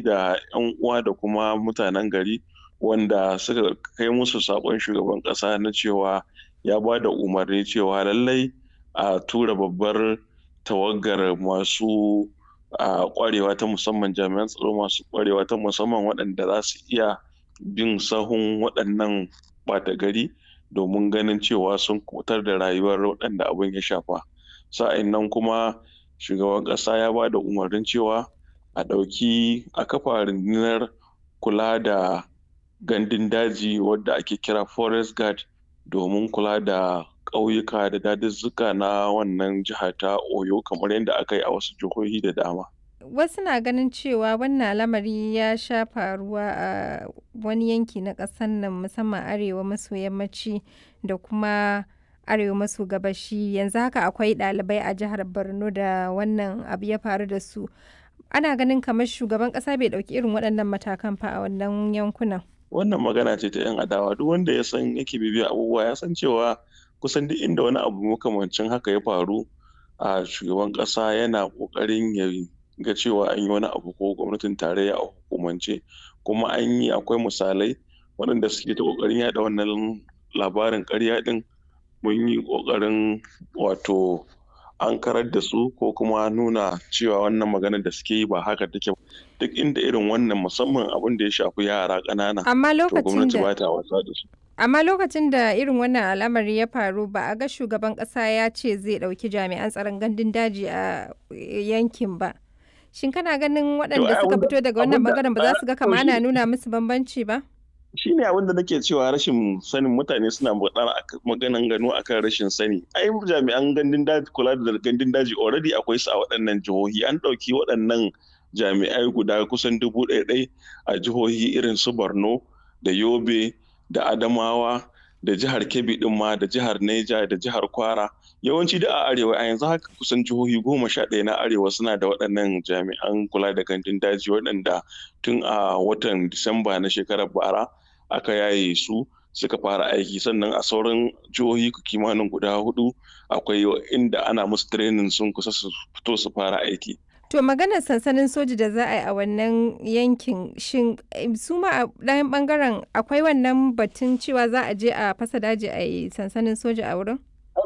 da 'yan uwa da kuma mutanen gari wanda suka kai musu saƙon shugaban ƙasa na cewa ya ba da umarni cewa lallai a tura babbar tawagar masu a ƙwarewa ta musamman jami'an tsaro masu ƙwarewa ta musamman waɗanda za su iya bin sahun waɗannan ɓata gari domin ganin cewa sun kubutar da rayuwar waɗanda abin ya shafa sa'in nan kuma shugaban ƙasa ya ba da umarnin cewa a ɗauki a kafa rundunar kula da gandun daji wadda ake kira forest guard domin kula da ƙauyuka da dazuzzuka na wannan jiha ta oyo kamar yadda aka yi a wasu jihohi da dama wasu na ganin cewa wannan lamari ya sha faruwa a wani yanki na ƙasar nan musamman arewa maso yammaci da kuma arewa maso gabashi yanzu haka akwai ɗalibai a jihar borno da wannan abu ya faru da su ana ganin kamar shugaban ƙasa bai ɗauki irin waɗannan matakan fa a wannan yankunan wannan magana ce ta 'yan adawa duk wanda ya san yake bibiya abubuwa ya san cewa kusan duk inda wani abu makamancin haka ya faru a shugaban ƙasa yana ƙoƙarin ya ga cewa an yi wani abu ko gwamnatin tarayya a hukumance kuma an yi akwai misalai waɗanda suke ta ƙoƙarin yaɗa wannan labarin ƙarya ɗin mun yi ƙoƙarin wato an karar da su ko kuma nuna cewa wannan maganar da suke yi ba haka take duk inda irin wannan musamman abin da ya shafi yara ƙanana amma to lokacin gwamnati da ba ta wasa da su amma lokacin da irin wannan al'amari ya faru ba a ga shugaban ƙasa ya ce zai ɗauki jami'an tsaron gandun daji a yankin ba shin kana ganin waɗanda ai suka abinda- fito daga wannan abinda- bangaren ba za su ga to kama shi- ana nuna musu bambanci ba shi ne abin da nake cewa rashin sanin mutane suna magana ak- maganan gano akan rashin sani ai jami'an gandun daji kula da gandun daji already akwai su a waɗannan jihohi an ɗauki waɗannan jami'ai guda kusan dubu ɗaya ɗai a jihohi irin su borno da yobe da adamawa da jihar kebbi ɗin ma da jihar neja da jihar kwara yawanci da a arewa a yanzu haka kusan jihohi goma sha ɗaya na arewa suna da waɗannan jami'an kula da gandun daji waɗanda tun a watan disamba na shekarar bara aka yaye su suka fara aiki sannan a sauran jihohi kimanin guda hudu akwai inda ana musu training sun kusa su fito su fara aiki to maganar sansanin soji da za a yi a wannan yankin shin eh, su ma a ɗayan bangaren akwai wannan batun cewa za a je a fasa daji a yi sansanin soja a wurin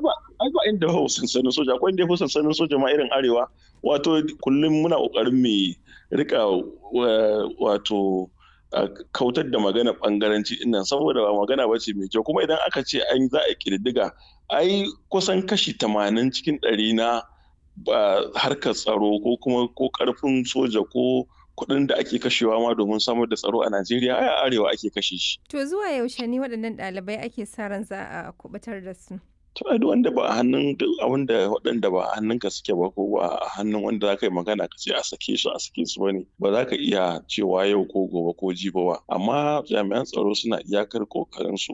ai ba inda hau sansanin soja akwai inda ya fi sansanin soja ma irin arewa wato kullum muna kokarin mu rika wa- wato a kautar da magana bangaranci dinnan saboda ba magana ba ce mai kyau kuma idan aka ce an za a kididdiga ai kusan kashi tamanin cikin ɗari na ba harkar tsaro ko kuma ko karfin soja ko kuɗin da ake kashewa ma domin samar da tsaro a Najeriya ai a arewa ake kashe shi. to zuwa yaushe ne waɗannan ɗalibai ake sa ran za a kubutar da su To ai duk wanda ba a hannun duk wanda waɗanda ba a hannunka suke ba ko ba a hannun wanda za ka yi magana ka ce a sake su a sake su bane ba za ka iya cewa yau ko gobe ko jibi ba amma jami'an tsaro suna iyakar kokarin su.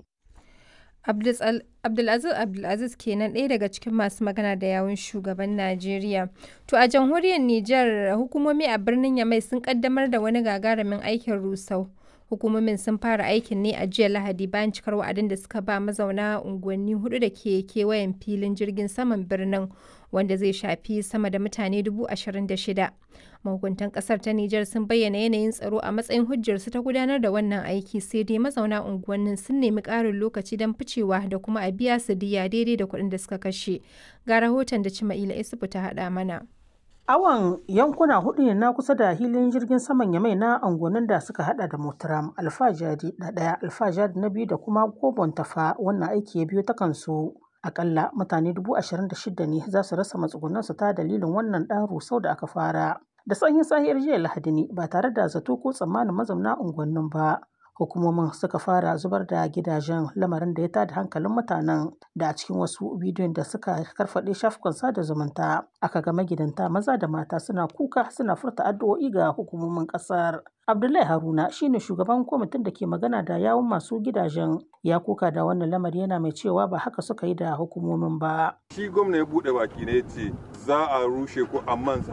Abdul- Abdulaziz Abdulaziz kenan ɗaya daga cikin masu magana da yawun shugaban Najeriya. To a jamhuriyar Nijar hukumomi a birnin Yamai sun kaddamar da wani gagarumin aikin rusau. Hukumomin sun fara aikin ne a jiya Lahadi bayan cikar wa'adin da suka ba mazauna unguwanni hudu da ke kewayen filin jirgin saman birnin wanda zai shafi sama da mutane dubu ashirin da shida. Mahukuntan kasar ta Nijar sun bayyana yanayin tsaro a matsayin hujjarsu ta gudanar da wannan aiki sai dai mazauna unguwannin sun nemi ƙarin lokaci don ficewa da kuma a biya su diya daidai da kuɗin da suka kashe. Ga rahoton da Cima'ila Isufu ta haɗa mana. Awon yankuna hudu ne na kusa da hilin jirgin saman Yamai na angonin da suka hada da Motaram, Alfajari na ɗaya, Alfajari na biyu da kuma Gobon Tafa wannan aiki ya biyo ta kansu. Akalla mutane dubu ashirin da shida ne za su rasa matsugunansu ta dalilin wannan ɗan rusau da aka fara. Da sanyin sahiyar jiya Lahadi ne ba tare da zato ko tsammanin mazauna unguwannin ba. Hukumomin suka fara zubar da gidajen lamarin da ya tada hankalin mutanen da a cikin wasu bidiyon da suka karfaɗe shafukan sada zumunta aka ga magidanta maza da mata suna kuka suna furta addu'o'i ga hukumomin ƙasar. Abdullahi Haruna shine shugaban kwamitin da ke magana da yawun masu gidajen ya kuka da wannan lamari yana mai cewa ba haka suka yi da hukumomin ba. shi gwamna ya bude baki ne ce za a rushe ko amma za